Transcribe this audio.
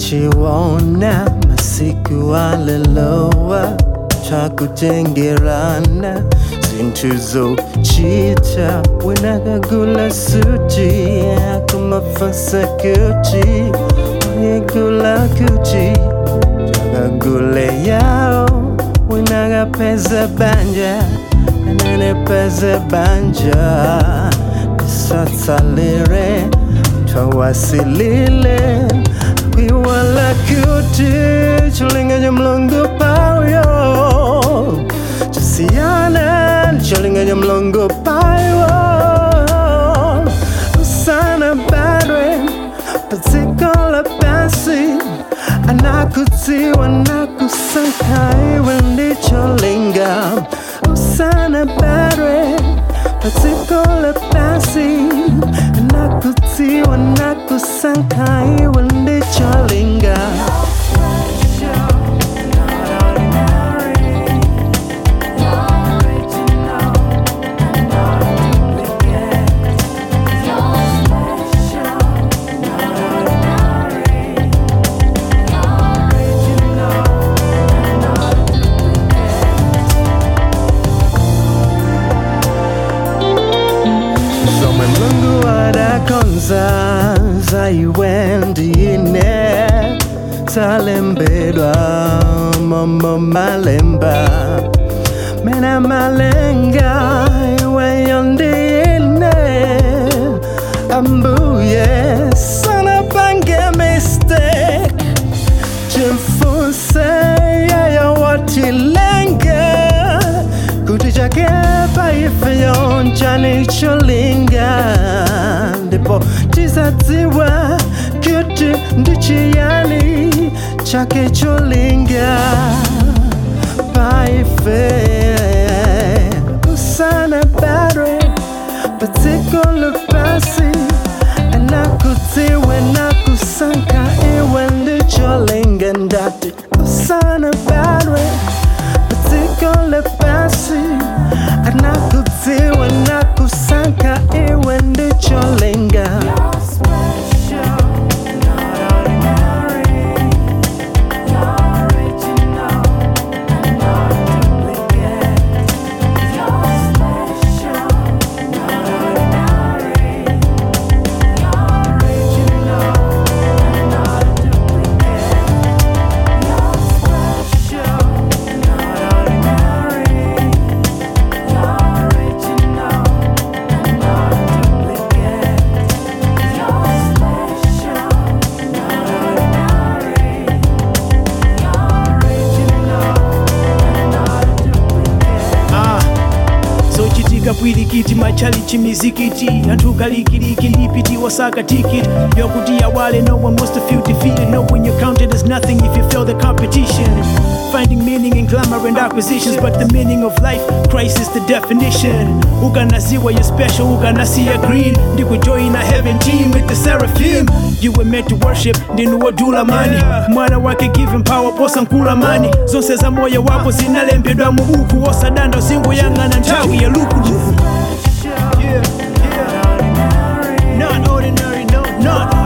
tachiwona masiku alelowa twakutengerana zinthu zochita winakagula suti akumafasa kuti uyegula kuti takagule yao winakapeza banja ananepeza banja tisatsalire twawasilile kwiwala kuti chilinga cha mlungu payo chisiyana chilinga cha mlungu payo usana badwe padziko pasi anakutiwa nakusanka iwe ndicholinga usana badwe padziko pasi anakutiwa nakusanka iwe ndicholinga zomwe mlungu adakonza zaiwe ndine zalembedwa momo malemba mena malenga iweyo ndine ambuye sana pange mistake chimfuse yeyo watilenga kuti chake paifeyo nchanicholinga ndipo tisadziwa kuti ndichiyani chake cholinga paife usana badwe padziko lapasi anakutiwe nakusanka iwe ndicholinga ndati usana badwe padziko lapasi anakutiwe nakusanka iwe ndicholinga Ah, zochitika pwirikiti machali chimizikiti anthu galikiliki ndipiti wasaka tikiti yokuti awale no one wants to feel defeated no when you're counted as nothing if you fail the competition finding meaning in glamour and acquisitions but the meaning of life christ is the definition ukanasiwa you're special ukanasiya green ndikujoin a heaven team with the seraphim you were meant to worship ndinuwodula mani mwana wake given power posa nkula mani zonse za moyo wako zinalembedwa mu buku wosadanda usinguyang'ana nthawi ya luku Yeah, yeah. Not ordinary, no, not